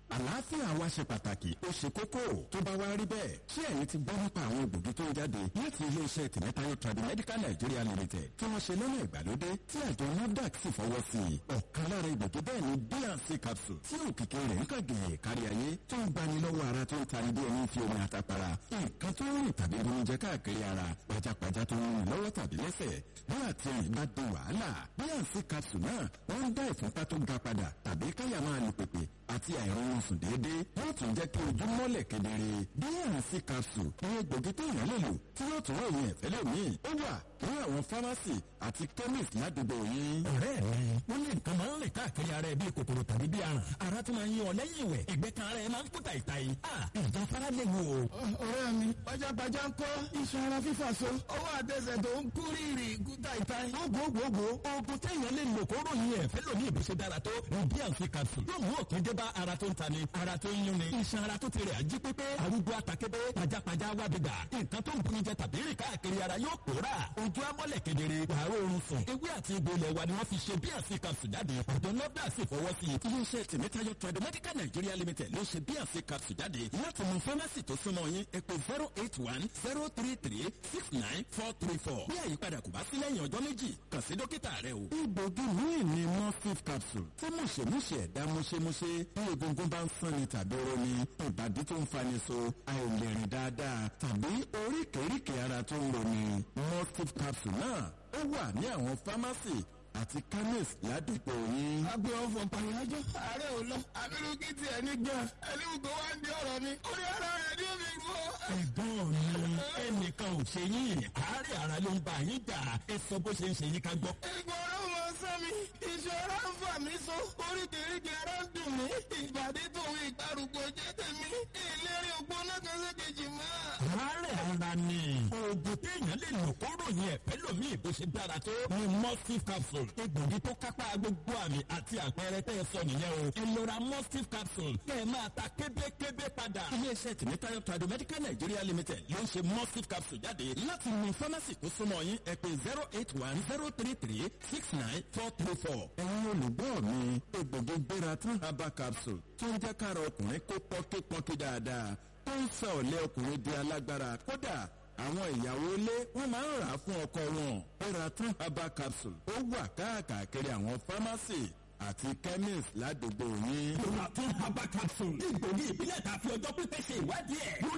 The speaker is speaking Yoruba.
àlàáfíà wa ṣe pàtàkì ó ṣe kókó tó bá wá rí bẹ́ẹ̀ ṣé ẹ̀yin ti gbọ́ nípa àwọn egbògi tó ń jáde láti iléeṣẹ́ tìmẹ́tayọ Tradimedical Nigeria Limited tí wọ́n ṣe lọ́nà ìgbàlódé tí àjọ NAFDAC sì fọwọ́ sí i ọ̀kan lára egbògi bẹ́ẹ̀ ni bnc capsule tí òkìkí rẹ̀ ń kàgẹ̀ kárí ayé tó ń gbani lọ́wọ́ ara tó ń tani bí ẹni fi omi àtàpàrà nǹkan tó ń rìn tàbí bonijẹ káàkiri ara pajápajá tó ń rìn lọ́wọ́ tàbí lẹ́sẹ̀ bí àti ẹ̀yìn bá di wàhálà bnc capsule náà wọ́n ń dá ìfúnpá tó ga padà tàbí káyà máa lù pèpè àti àìrọ̀rùn sùn déédéé yóò tún jẹ́ kí ojú mọ́lẹ̀ kedere bnc capsule ní egbògi tó yàn lè lò tí yóò tún ròyìn ẹ̀fẹ́ lómi ó wà ní àwọn fámásì àti chemist ládùúgbò yín. ọ̀rẹ́ mi wọ́n ní nǹkan máa ń rìn káàkiri ara ẹ bíi kòkòrò tàbí bíi aràn ara tó máa ń yí ọ lẹ́yìn ìwẹ̀ ẹ̀gbẹ́ kan ara ẹ máa ń kú tàìtàì ìjà fara lè wò. ọ̀rẹ́ mi pajápajá ń kọ́ iṣan ara fífà so ọwọ́ àtẹsẹ̀ tó ń kú rírì kú tàìtàì. gbogbogbò oògùn téèyàn lè lò kó ròyìn ẹ̀fẹ́ lómi ìbùsùn dára tó ní bnc capsule yóò mú òkè dé bá ara tó ń tani ara tó ń yúnni iṣan ara tó ti rẹ̀ ají pépé arúgbó àtàkébé pajápajá wábìgbà nǹkan tó ń bunijẹ tàbí rìn káàkiri ara yóò pòórà ojú amọ́lẹ̀ kedere wàá oorun sùn ewé àti egbò ilẹ̀ wa ni wọ́n fi ṣe bnc capsule jáde àjọ nọ́dà sì fọwọ́ sí i. iléeṣẹ́ tìmẹ́tayọ Tradimedical Nigeria Limited ló ṣe bnc capsule jáde láti mú fámásì tó súnmọ́ yín ẹ pè zero eight one zero three three six nine four three four bí àyípadà kò bá sí lẹ́yìn ọjọ́ méjì kàn sí dókítà rẹ o. egbògi míì ni morphine capsule tí mùṣemúṣe ẹ̀dá múṣemúṣe bí egungun bá ń sanni tàbí roni ìbàdí tó ń fani so àìlèrìn dáadáa tàbí oríkèéríkèé ara tó ń roni morphine capsule náà ó wà ní àwọn fámásì àti chemist ládùúgbò yín. agbe ọfọ pàyájọ ààrẹ ò lọ abirú kí tiẹ̀ ní gan ẹni gbogbo wa ń di ọ̀rọ̀ mi orí ara rẹ̀ ni ó fi gbọ́. ẹ̀gbọ́n mi ẹnìkan ò ṣe yín àárẹ̀ ara ló ń bá yín jà ẹ sọ bó ṣe ń ṣe yín ká gbọ́. ìgbọ̀n ọ̀rọ̀ mọ sọ mi ìṣòro ń fà mí so oríkèéríkèé ara ń dùn mí ìbàdí tòun ìgbàrúgbó jẹ́ tèmi ìlérí ògbóná kan sékejì mọ́. àárẹ̀ ara ni oògùn téèyàn lè lò kó ròyìn ẹ̀fẹ́ lómi ìbò ṣe dára tó ni mustif capsule egbògi tó kápá gbogbo àmì àti àpẹẹrẹ tẹ́ ẹ sọ nìyẹn o ẹ lọ ra mustif capsule kẹ́ ẹ máa ta kébékébé padà. iléeṣẹ́ tìmẹ́tayọ Tradimedical Nigeria Limited ló ń ṣe mustif capsule jáde láti mú fámásì tó súnmọ́ yín ẹ pè zero eight one zero three three six nine four three four. ẹ̀yin olùgbọ́ mi egbògi gbéra tún herbal capsule tó ń jẹ́ kára ọkùnrin kó pọ́nkípọ́nkí dáadáa tó ń sọ ọ̀lẹ́ ọkùnrin di alágbára kódà àwọn ìyàwó ilé wọn máa ń rà á fún ọkọ wọn Peratun herbal capsule ó wà káàkiri àwọn fámásì àti chemist ládùúgbò yín. Peratun herbal capsule egbògi ìbílẹ̀ tàbí ọjọ́ pípẹ́ ṣe ìwádìí ẹ̀ lórí